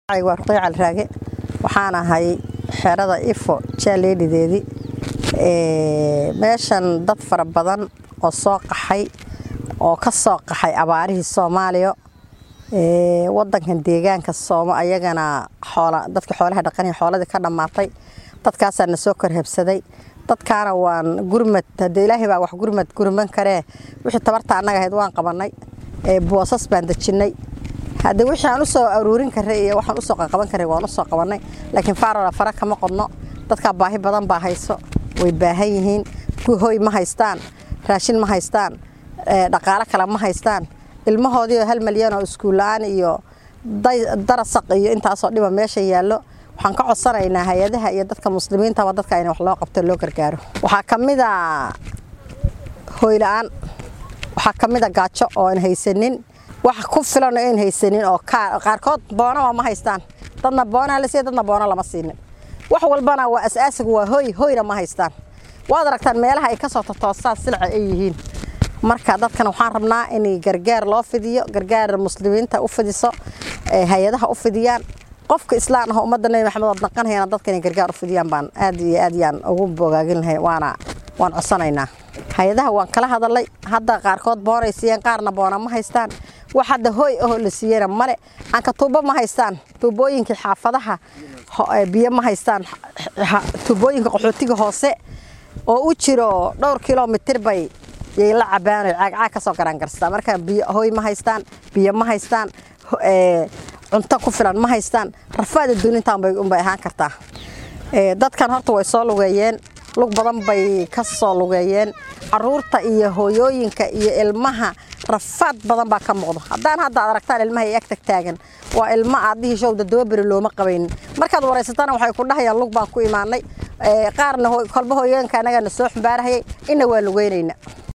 waa ruqiya calraage waxaan ahay xerada ifo jaaleedhideedii meeshan dad fara badan oo soo qaxay oo ka soo qaxay abaarihii soomaaliya wadankan deegaanka sooma ayagana dadka xoolaha dhaqanaya xooladii ka dhammaatay dadkaasaa na soo korhabsaday dadkaana waan gurmad hadee ilaahay baa wax gurmad gurman karee wixii tabarta annaga ahayd waan qabannay boosas baan dejinnay hadde wixii aan u soo aruurin karay iyo waxaan usoo qaqaban karay waan usoo qabannay laakiin faarola fara kama qodno dadkaa baahi badan baa hayso way baahan yihiin kuwi hoy ma haystaan raashin ma haystaan dhaqaalo kale ma haystaan ilmahoodiioo hal malyan oo iskuulla-aan iyo darasaq iyo intaasoo dhiba meesha yaallo waxaan ka codsanaynaa hay-adaha iyo dadka muslimiintaba dadka in wax loo qabto loo gargaaro waxaa ka mid a hoyla-aan waxaa ka mid a gaajo oo aan haysanin wax ku filan oo aan haysanin oo qaarkood boonaba ma haystaan dadna boonaa la siiya dadna boono lama siinin wax walbana waa asaasigu waa hoy hoyna ma haystaan waad aragtaan meelaha ay ka soo totoosaan silca ay yihiin marka dadkan waxaan rabnaa in gargaar loo fidiyo gargaar muslimiinta u fidiso hay-adaha u fidiyaan qofka islaan ah ummadda nebi maxamed ood naqanayana dadka inay gargaar u fidiyaan baan aad iyo aad yaan ugu bogaagin lahay waana waan codsanaynaa hay-adaha waan kala hadalay hadda qaarkood boonay siiyeen qaarna boona ma haystaan wax hadda hooy ahoo la siiyeyna male anka tuubo ma haystaan tuubooyinkii xaafadaha biyo ma haystaan tuubooyinka qaxootiga hoose oo u jiro dhowr kilomitir bay yay la cabaano caagcaag ka soo garaangarstaa marka biyo hooy ma haystaan biyo ma haystaan cunto ku filan ma haystaan rafaada duunintaan bay unbay ahaan kartaa dadkan horta way soo lugeeyeen lug badan bay ka soo lugeeyeen caruurta iyo hooyooyinka iyo ilmaha rafaad badan baa ka muuqdo haddaan hadda ad aragtaan ilmaha ay ag tag taagan waa ilmo aadihii showda dababeri looma qabaynin markaad waraysatana waxay ku dhahayaan lug baan ku imaanay qaarna kolba hooyooyinka annagana soo xumbaarahayay inna waa lugeynayna